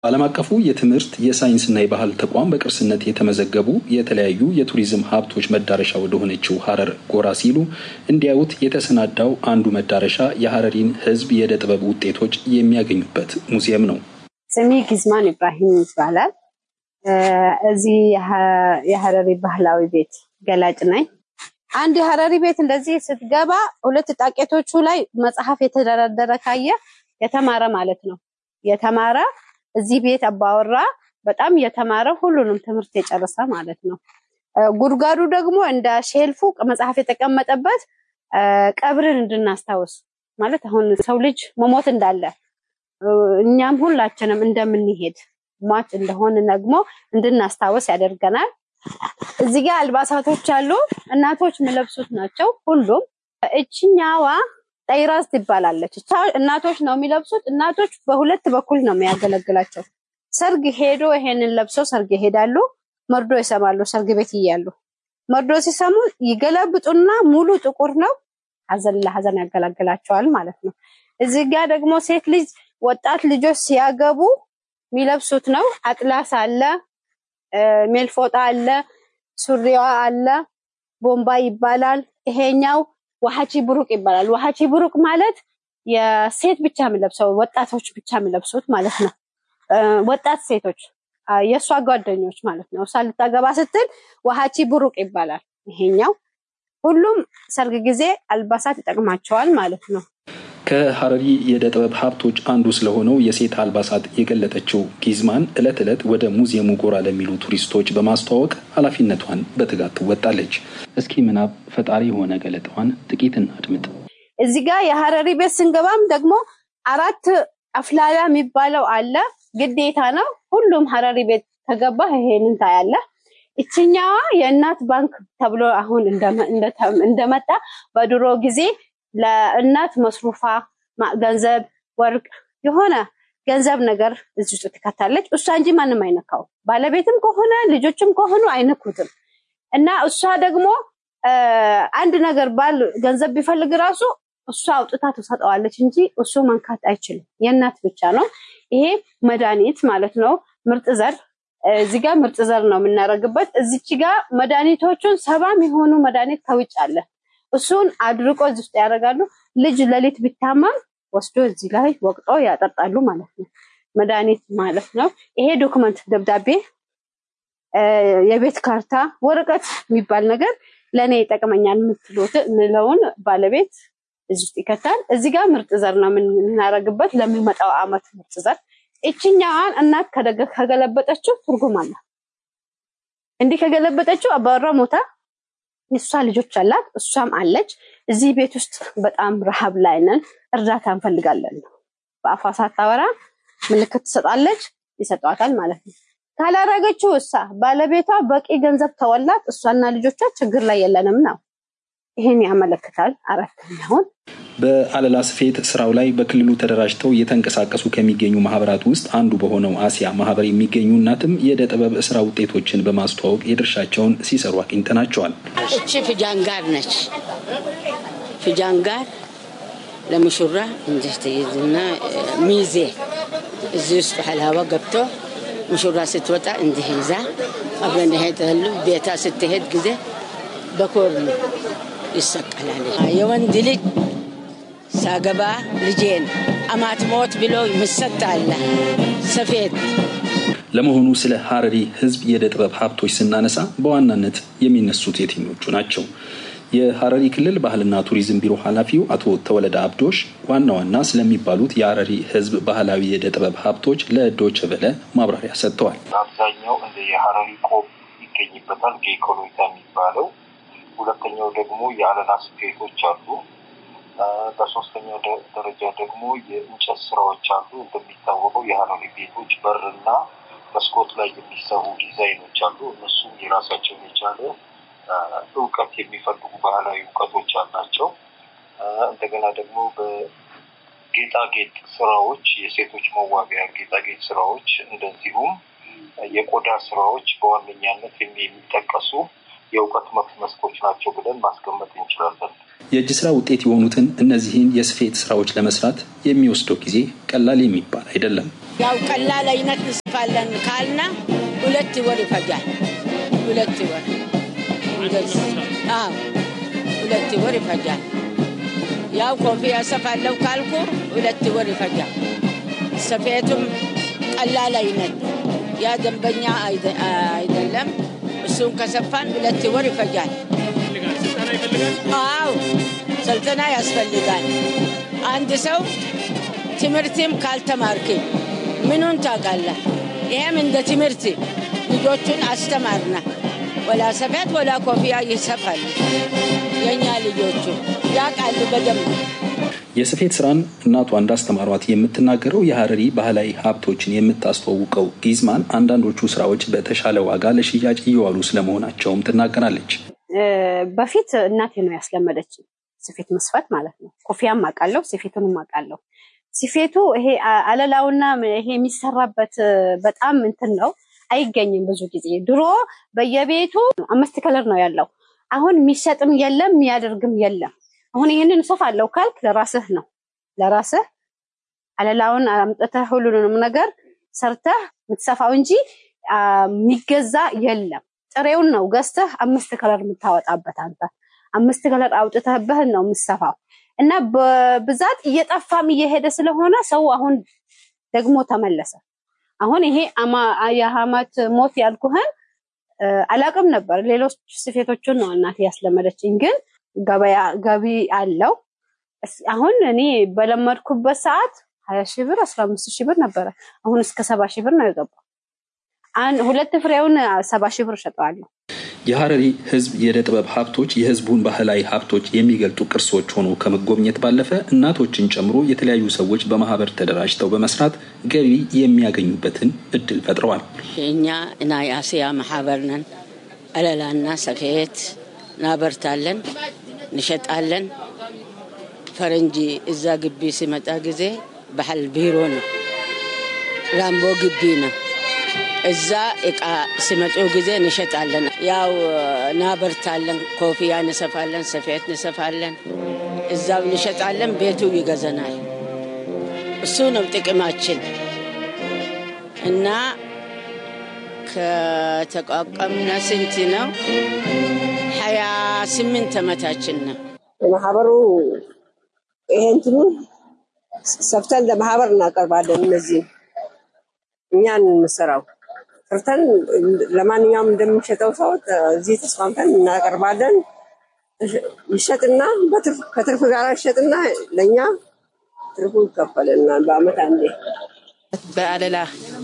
ዓለም አቀፉ የትምህርት የሳይንስና የባህል ተቋም በቅርስነት የተመዘገቡ የተለያዩ የቱሪዝም ሀብቶች መዳረሻ ወደሆነችው ሀረር ጎራ ሲሉ እንዲያዩት የተሰናዳው አንዱ መዳረሻ የሀረሪን ሕዝብ የእደ ጥበብ ውጤቶች የሚያገኙበት ሙዚየም ነው። ስሜ ጊዝማን ኢብራሂም ይባላል። እዚህ የሀረሪ ባህላዊ ቤት ገላጭ ነኝ። አንድ የሀረሪ ቤት እንደዚህ ስትገባ ሁለት ጣቄቶቹ ላይ መጽሐፍ የተደረደረ ካየ የተማረ ማለት ነው። የተማረ እዚህ ቤት አባወራ በጣም የተማረ ሁሉንም ትምህርት የጨረሰ ማለት ነው። ጉድጓዱ ደግሞ እንደ ሼልፉ መጽሐፍ የተቀመጠበት ቀብርን እንድናስታውስ ማለት አሁን ሰው ልጅ መሞት እንዳለ እኛም ሁላችንም እንደምንሄድ ሟች እንደሆን ደግሞ እንድናስታውስ ያደርገናል። እዚህ ጋር አልባሳቶች አሉ። እናቶች የሚለብሱት ናቸው ሁሉም። እችኛዋ ጠይራዝ ትባላለች። እናቶች ነው የሚለብሱት። እናቶች በሁለት በኩል ነው የሚያገለግላቸው። ሰርግ ሄዶ ይሄንን ለብሰው ሰርግ ይሄዳሉ። መርዶ ይሰማሉ። ሰርግ ቤት እያሉ መርዶ ሲሰሙ ይገለብጡና ሙሉ ጥቁር ነው። ሀዘን ለሀዘን ያገለግላቸዋል ማለት ነው። እዚህ ጋር ደግሞ ሴት ልጅ ወጣት ልጆች ሲያገቡ የሚለብሱት ነው። አጥላስ አለ፣ ሜልፎጣ አለ፣ ሱሪዋ አለ፣ ቦምባ ይባላል። ይሄኛው ዋሃቺ ብሩቅ ይባላል። ዋሃቺ ብሩቅ ማለት የሴት ብቻ የሚለብሰው ወጣቶች ብቻ የሚለብሱት ማለት ነው። ወጣት ሴቶች የእሷ ጓደኞች ማለት ነው። እሷ ልታገባ ስትል ዋሃቺ ብሩቅ ይባላል። ይሄኛው ሁሉም ሰርግ ጊዜ አልባሳት ይጠቅማቸዋል ማለት ነው። ከሀረሪ የእደ ጥበብ ሀብቶች አንዱ ስለሆነው የሴት አልባሳት የገለጠችው ጊዝማን ዕለት ዕለት ወደ ሙዚየሙ ጎራ ለሚሉ ቱሪስቶች በማስተዋወቅ ኃላፊነቷን በትጋት ትወጣለች። እስኪ ምናብ ፈጣሪ የሆነ ገለጣዋን ጥቂት እናድምጥ። እዚህ ጋር የሀረሪ ቤት ስንገባም ደግሞ አራት አፍላላ የሚባለው አለ፣ ግዴታ ነው። ሁሉም ሀረሪ ቤት ከገባ ይሄንን ታያለ። ይችኛዋ የእናት ባንክ ተብሎ አሁን እንደመጣ በድሮ ጊዜ ለእናት መስሩፋ ገንዘብ፣ ወርቅ የሆነ ገንዘብ ነገር እዚህ ውስጥ ትከታለች። እሷ እንጂ ማንም አይነካው። ባለቤትም ከሆነ ልጆችም ከሆኑ አይነኩትም። እና እሷ ደግሞ አንድ ነገር ባል ገንዘብ ቢፈልግ ራሱ እሷ አውጥታ ትሰጠዋለች እንጂ እሱ መንካት አይችልም። የእናት ብቻ ነው። ይሄ መድኃኒት ማለት ነው። ምርጥ ዘር እዚህ ጋር ምርጥ ዘር ነው የምናደርግበት። እዚች ጋር መድኃኒቶቹን ሰባም የሆኑ መድኃኒት ከውጭ አለ እሱን አድርቆ እዚህ ውስጥ ያደርጋሉ። ልጅ ሌሊት ቢታመም ወስዶ እዚህ ላይ ወቅጦ ያጠጣሉ ማለት ነው። መድኃኒት ማለት ነው። ይሄ ዶክመንት ደብዳቤ፣ የቤት ካርታ፣ ወረቀት የሚባል ነገር ለእኔ ይጠቅመኛል የምትለውን ባለቤት እዚህ ውስጥ ይከታል። እዚህ ጋር ምርጥ ዘር ነው የምናደርግበት ለሚመጣው አመት ምርጥ ዘር። ይችኛዋን እናት ከገለበጠችው ትርጉም አለ። እንዲህ ከገለበጠችው አባወራ ሞታ የእሷ ልጆች አላት፣ እሷም አለች። እዚህ ቤት ውስጥ በጣም ረሃብ ላይ ነን፣ እርዳታ እንፈልጋለን ነው። በአፏ ሳታወራ ምልክት ትሰጣለች፣ ይሰጧታል ማለት ነው። ካላረገችው እሷ ባለቤቷ በቂ ገንዘብ ተወላት፣ እሷና ልጆቿ ችግር ላይ የለንም ነው። ይህን ያመለክታል። አራተኛውን በአለላ ስፌት ስራው ላይ በክልሉ ተደራጅተው እየተንቀሳቀሱ ከሚገኙ ማህበራት ውስጥ አንዱ በሆነው አሲያ ማህበር የሚገኙ እናትም የእደ ጥበብ ስራ ውጤቶችን በማስተዋወቅ የድርሻቸውን ሲሰሩ አግኝተናቸዋል። እቺ ፍጃንጋር ነች። ፍጃንጋር ለሙሽራ እንዲህ ትይዝና ሚዜ እዚህ ውስጥ ሀላባ ገብቶ ሙሽራ ስትወጣ እንዲህ ይዛ አብረን ይሄዳሉ። ቤታ ስትሄድ ጊዜ በኮርኑ ይሰቀላል። የወንድ ልጅ ሳገባ ልጄን አማት ሞት ብሎ ምሰጥ አለ ሰፌድ። ለመሆኑ ስለ ሀረሪ ህዝብ የእደ ጥበብ ሀብቶች ስናነሳ በዋናነት የሚነሱት የትኞቹ ናቸው? የሀረሪ ክልል ባህልና ቱሪዝም ቢሮ ኃላፊው አቶ ተወለደ አብዶሽ ዋና ዋና ስለሚባሉት የሀረሪ ህዝብ ባህላዊ የእደ ጥበብ ሀብቶች ለዶይቼ ቬለ ማብራሪያ ሰጥተዋል። አብዛኛው እንደ የሀረሪ ቆብ ይገኝበታል፣ ጌኮሎይታ የሚባለው ሁለተኛው ደግሞ የአለላ ስፌቶች አሉ። በሶስተኛው ደረጃ ደግሞ የእንጨት ስራዎች አሉ። እንደሚታወቀው የሀረሪ ቤቶች በርና መስኮት ላይ የሚሰሩ ዲዛይኖች አሉ። እነሱም የራሳቸውን የቻለ እውቀት የሚፈልጉ ባህላዊ እውቀቶች አላቸው። እንደገና ደግሞ በጌጣጌጥ ስራዎች፣ የሴቶች መዋቢያ ጌጣጌጥ ስራዎች እንደዚሁም የቆዳ ስራዎች በዋነኛነት የሚጠቀሱ የእውቀት መስኮች ናቸው ብለን ማስቀመጥ እንችላለን። የእጅ ስራ ውጤት የሆኑትን እነዚህን የስፌት ስራዎች ለመስራት የሚወስደው ጊዜ ቀላል የሚባል አይደለም። ያው ቀላል አይነት እንስፋለን ካልና ሁለት ወር ይፈጃል። ሁለት ወር አዎ፣ ሁለት ወር ይፈጃል። ያው ኮፍያ ሰፋለሁ ካልኩ ሁለት ወር ይፈጃል። ሰፌቱም ቀላል አይነት ያ ደንበኛ አይደለም። እሱን ከሰፋን ሁለት ወር ይፈጃል። አዎ ስልጠና ያስፈልጋል። አንድ ሰው ትምህርትም ካልተማርክ ምኑን ታውቃለህ? ይሄም እንደ ትምህርት ልጆቹን አስተማርና ወላ ሰፌት ወላ ኮፍያ ይሰፋሉ። የእኛ ልጆቹ ያውቃሉ በደንብ። የስፌት ስራን እናቷ እንዳስተማሯት የምትናገረው የሀረሪ ባህላዊ ሀብቶችን የምታስተዋውቀው ጊዝማን አንዳንዶቹ ስራዎች በተሻለ ዋጋ ለሽያጭ እየዋሉ ስለመሆናቸውም ትናገራለች። በፊት እናቴ ነው ያስለመደች ስፌት መስፋት ማለት ነው። ኮፊያም አውቃለሁ፣ ስፌቱንም አውቃለሁ። ስፌቱ ይሄ አለላውና ይሄ የሚሰራበት በጣም እንትን ነው፣ አይገኝም ብዙ ጊዜ። ድሮ በየቤቱ አምስት ከለር ነው ያለው። አሁን የሚሸጥም የለም የሚያደርግም የለም። አሁን ይህንን እሰፋለሁ ካልክ ለራስህ ነው ለራስህ አለላውን አምጥተህ ሁሉንም ነገር ሰርተህ የምትሰፋው እንጂ የሚገዛ የለም። ጥሬውን ነው ገዝተህ አምስት ከለር የምታወጣበት አንተ አምስት ከለር አውጥተህበህን ነው የምሰፋው እና በብዛት እየጠፋም እየሄደ ስለሆነ ሰው አሁን ደግሞ ተመለሰ። አሁን ይሄ የሀማት ሞት ያልኩህን አላቅም ነበር። ሌሎች ስፌቶችን ነው እናቴ ያስለመደችኝ፣ ግን ገበያ ገቢ አለው። አሁን እኔ በለመድኩበት ሰዓት ሀያ ሺህ ብር አስራ አምስት ሺህ ብር ነበረ። አሁን እስከ ሰባ ሺህ ብር ነው የገባው። ሁለት ፍሬውን ሰባ ሺህ ብር እሸጠዋለሁ። የሀረሪ ሕዝብ የእደ ጥበብ ሀብቶች የሕዝቡን ባህላዊ ሀብቶች የሚገልጡ ቅርሶች ሆኖ ከመጎብኘት ባለፈ እናቶችን ጨምሮ የተለያዩ ሰዎች በማህበር ተደራጅተው በመስራት ገቢ የሚያገኙበትን እድል ፈጥረዋል። እኛ እና የአስያ ማህበር ነን። አለላና ሰፌት እናበርታለን፣ እንሸጣለን። ፈረንጂ እዛ ግቢ ሲመጣ ጊዜ ባህል ቢሮ ነው፣ ራምቦ ግቢ ነው። እዛ እቃ ሲመጡ ጊዜ እንሸጣለን። ያው እናበርታለን፣ ኮፍያ እንሰፋለን፣ ሰፌት እንሰፋለን፣ እዛው እንሸጣለን። ቤቱ ይገዘናል። እሱ ነው ጥቅማችን እና ከተቋቋምነ ስንት ነው? ሀያ ስምንት ዓመታችን ነው። ማህበሩ ይሄ እንትኑ ሰፍተን ለማህበር እናቀርባለን። እነዚህ እኛን የምንሰራው ሰርተን ለማንኛውም እንደምንሸጠው ሰው እዚህ ተስማምተን እናቀርባለን። ይሸጥና ከትርፍ ጋር ይሸጥና ለእኛ ትርፉ ይከፈልናል በአመት አንዴ። በአለላ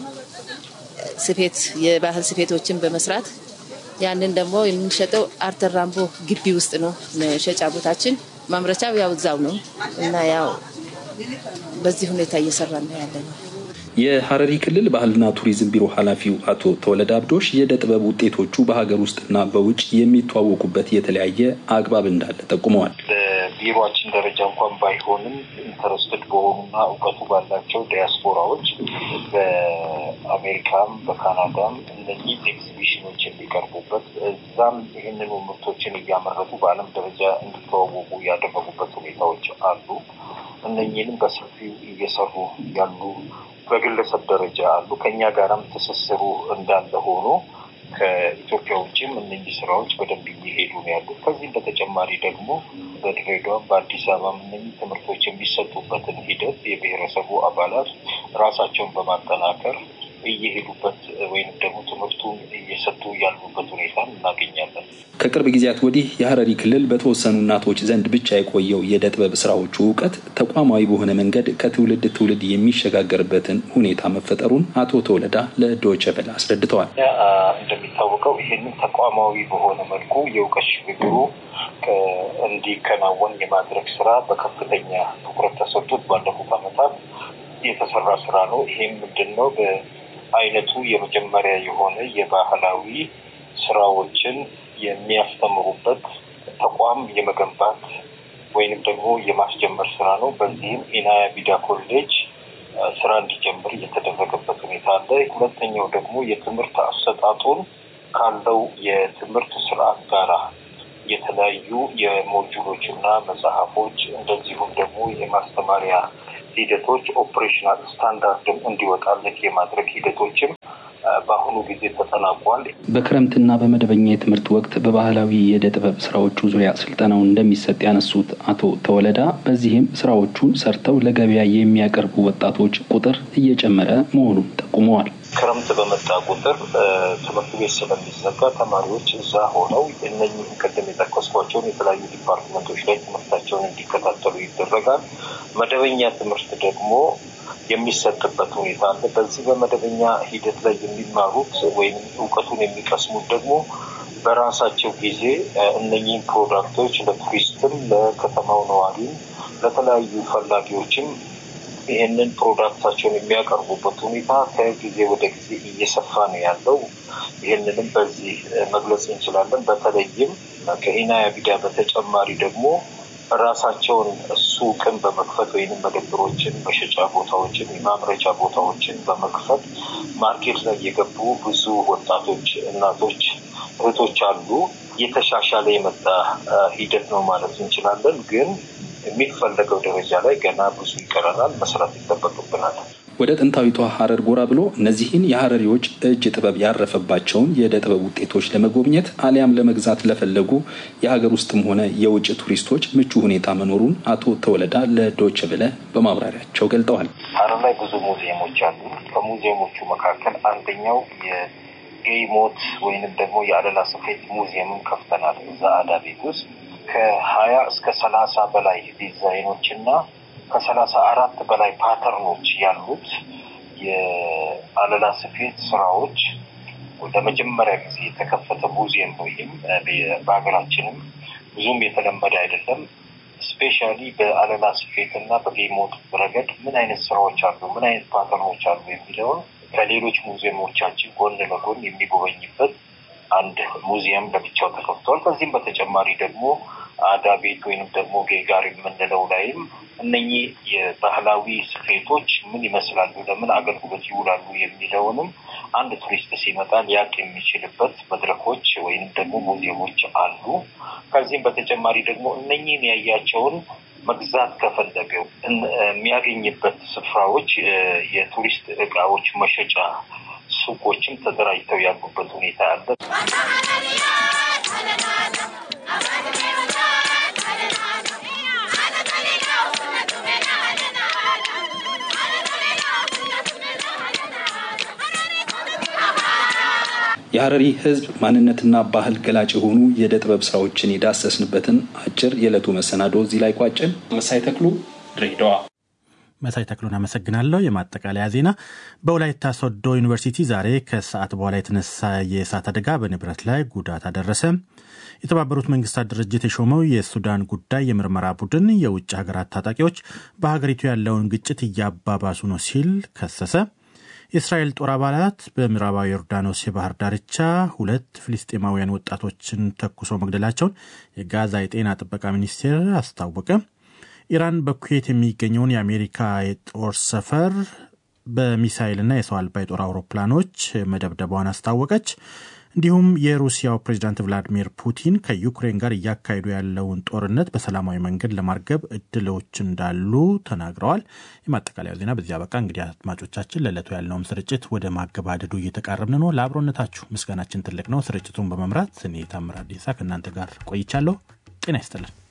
ስፌት የባህል ስፌቶችን በመስራት ያንን ደግሞ የምንሸጠው አርተር ራምቦ ግቢ ውስጥ ነው መሸጫ ቦታችን። ማምረቻው ያው እዛው ነው እና ያው በዚህ ሁኔታ እየሰራ ነው ያለ ነው። የሀረሪ ክልል ባህልና ቱሪዝም ቢሮ ኃላፊው አቶ ተወለደ አብዶሽ የእደ ጥበብ ውጤቶቹ በሀገር ውስጥና በውጭ የሚተዋወቁበት የተለያየ አግባብ እንዳለ ጠቁመዋል። በቢሮችን ደረጃ እንኳን ባይሆንም ኢንተረስትድ በሆኑና እውቀቱ ባላቸው ዲያስፖራዎች በአሜሪካም በካናዳም እነዚህ ኤግዚቢሽኖች የሚቀርቡበት እዛም ይህንኑ ምርቶችን እያመረቱ በዓለም ደረጃ እንዲተዋወቁ ያደረጉበት ሁኔታዎች አሉ። እነኚህንም በሰፊው እየሰሩ ያሉ በግለሰብ ደረጃ አሉ። ከኛ ጋራም ትስስሩ እንዳለ ሆኖ ከኢትዮጵያ ውጭም እነዚህ ስራዎች በደንብ እየሄዱ ነው ያሉት። ከዚህም በተጨማሪ ደግሞ በድሬዳዋም በአዲስ አበባም እነዚህ ትምህርቶች የሚሰጡበትን ሂደት የብሔረሰቡ አባላት ራሳቸውን በማጠናከር እየሄዱበት ወይም ደግሞ ትምህርቱን እየሰጡ ያሉበት ሁኔታ እናገኛለን። ከቅርብ ጊዜያት ወዲህ የሀረሪ ክልል በተወሰኑ እናቶች ዘንድ ብቻ የቆየው የእደ ጥበብ ስራዎቹ እውቀት ተቋማዊ በሆነ መንገድ ከትውልድ ትውልድ የሚሸጋገርበትን ሁኔታ መፈጠሩን አቶ ተወለዳ ለዶይቼ ቬለ አስረድተዋል። እንደሚታወቀው ይህንን ተቋማዊ በሆነ መልኩ የእውቀት ሽግግሩ እንዲከናወን የማድረግ ስራ በከፍተኛ ትኩረት ተሰጥቶት ባለፉት ዓመታት የተሰራ ስራ ነው። ይሄም ምንድን ነው? በአይነቱ የመጀመሪያ የሆነ የባህላዊ ስራዎችን የሚያስተምሩበት ተቋም የመገንባት ወይንም ደግሞ የማስጀመር ስራ ነው። በዚህም ኢናያ ቢዳ ኮሌጅ ስራ እንዲጀምር የተደረገበት ሁኔታ አለ። ሁለተኛው ደግሞ የትምህርት አሰጣጡን ካለው የትምህርት ስርዓት ጋራ የተለያዩ የሞጁሎች እና መጽሐፎች እንደዚሁም ደግሞ የማስተማሪያ ሂደቶች ኦፕሬሽናል ስታንዳርድም እንዲወጣለት የማድረግ ሂደቶችም በአሁኑ ጊዜ ተጠናቋል። በክረምትና በመደበኛ የትምህርት ወቅት በባህላዊ የእደ ጥበብ ስራዎቹ ዙሪያ ስልጠናው እንደሚሰጥ ያነሱት አቶ ተወለዳ በዚህም ስራዎቹን ሰርተው ለገበያ የሚያቀርቡ ወጣቶች ቁጥር እየጨመረ መሆኑን ጠቁመዋል። ክረምት በመጣ ቁጥር ትምህርት ቤት ስለሚዘጋ ተማሪዎች እዛ ሆነው እነኝህን ቅድም የጠቀስኳቸውን የተለያዩ ዲፓርትመንቶች ላይ ትምህርታቸውን እንዲከታተሉ ይደረጋል። መደበኛ ትምህርት ደግሞ የሚሰጥበት ሁኔታ አለ። በዚህ በመደበኛ ሂደት ላይ የሚማሩት ወይም እውቀቱን የሚቀስሙት ደግሞ በራሳቸው ጊዜ እነኚህን ፕሮዳክቶች ለቱሪስትም፣ ለከተማው ነዋሪም፣ ለተለያዩ ፈላጊዎችም ይህንን ፕሮዳክታቸውን የሚያቀርቡበት ሁኔታ ከጊዜ ወደ ጊዜ እየሰፋ ነው ያለው። ይህንንም በዚህ መግለጽ እንችላለን። በተለይም ከኢናያ ቢዳ በተጨማሪ ደግሞ ራሳቸውን ሱቅን በመክፈት ወይም መደብሮችን፣ መሸጫ ቦታዎችን፣ የማምረቻ ቦታዎችን በመክፈት ማርኬት ላይ የገቡ ብዙ ወጣቶች፣ እናቶች፣ እህቶች አሉ። እየተሻሻለ የመጣ ሂደት ነው ማለት እንችላለን ግን የሚፈለገው ደረጃ ላይ ገና ብዙ ይቀረናል፣ መስራት ይጠበቅብናል። ወደ ጥንታዊቷ ሀረር ጎራ ብሎ እነዚህን የሀረሪዎች እጅ ጥበብ ያረፈባቸውን የእደ ጥበብ ውጤቶች ለመጎብኘት አሊያም ለመግዛት ለፈለጉ የሀገር ውስጥም ሆነ የውጭ ቱሪስቶች ምቹ ሁኔታ መኖሩን አቶ ተወለዳ ለዶይቼ ቬለ በማብራሪያቸው ገልጠዋል። ሀረር ላይ ብዙ ሙዚየሞች አሉ። ከሙዚየሞቹ መካከል አንደኛው የጌይ ሞት ወይንም ደግሞ የአለላ ስፌት ሙዚየምን ከፍተናል። እዛ አዳ ቤት ውስጥ ከሀያ እስከ ሰላሳ በላይ ዲዛይኖች እና ከሰላሳ አራት በላይ ፓተርኖች ያሉት የአለላ ስፌት ስራዎች ለመጀመሪያ ጊዜ የተከፈተ ሙዚየም ወይም በሀገራችንም ብዙም የተለመደ አይደለም። ስፔሻሊ በአለላ ስፌት እና በጌሞት ረገድ ምን አይነት ስራዎች አሉ፣ ምን አይነት ፓተርኖች አሉ የሚለውን ከሌሎች ሙዚየሞቻችን ጎን ለጎን የሚጎበኝበት አንድ ሙዚየም ለብቻው ተከፍቷል። ከዚህም በተጨማሪ ደግሞ አዳ ቤት ወይንም ደግሞ ጌጋር የምንለው ላይም እነኚህ የባህላዊ ስፌቶች ምን ይመስላሉ፣ ለምን አገልግሎት ይውላሉ የሚለውንም አንድ ቱሪስት ሲመጣ ሊያቅ የሚችልበት መድረኮች ወይንም ደግሞ ሙዚየሞች አሉ። ከዚህም በተጨማሪ ደግሞ እነኚህን ያያቸውን መግዛት ከፈለገው የሚያገኝበት ስፍራዎች የቱሪስት እቃዎች መሸጫ ሱቆችም ተደራጅተው ያሉበት ሁኔታ አለ። የሀረሪ ሕዝብ ማንነትና ባህል ገላጭ የሆኑ የእደ ጥበብ ስራዎችን የዳሰስንበትን አጭር የዕለቱ መሰናዶ እዚህ ላይ ቋጭን። መሳይ ተክሉ ድሬዳዋ። መሳይ ተክሉን አመሰግናለሁ። የማጠቃለያ ዜና በወላይታ ሶዶ ዩኒቨርሲቲ ዛሬ ከሰዓት በኋላ የተነሳ የእሳት አደጋ በንብረት ላይ ጉዳት አደረሰ። የተባበሩት መንግስታት ድርጅት የሾመው የሱዳን ጉዳይ የምርመራ ቡድን የውጭ ሀገራት ታጣቂዎች በሀገሪቱ ያለውን ግጭት እያባባሱ ነው ሲል ከሰሰ። የእስራኤል ጦር አባላት በምዕራባዊ ዮርዳኖስ የባህር ዳርቻ ሁለት ፍልስጤማውያን ወጣቶችን ተኩሶ መግደላቸውን የጋዛ የጤና ጥበቃ ሚኒስቴር አስታወቀ። ኢራን በኩዌት የሚገኘውን የአሜሪካ የጦር ሰፈር በሚሳይልና የሰው አልባ የጦር አውሮፕላኖች መደብደቧን አስታወቀች። እንዲሁም የሩሲያው ፕሬዚዳንት ቭላዲሚር ፑቲን ከዩክሬን ጋር እያካሄዱ ያለውን ጦርነት በሰላማዊ መንገድ ለማርገብ እድሎች እንዳሉ ተናግረዋል። የማጠቃለያው ዜና በዚህ አበቃ። እንግዲህ አድማጮቻችን ለዕለቱ ያለውም ስርጭት ወደ ማገባደዱ እየተቃረብን ነው። ለአብሮነታችሁ ምስጋናችን ትልቅ ነው። ስርጭቱን በመምራት እኔ ታምራት ዴሳ ከእናንተ ጋር ቆይቻለሁ። ጤና ይስጥልን።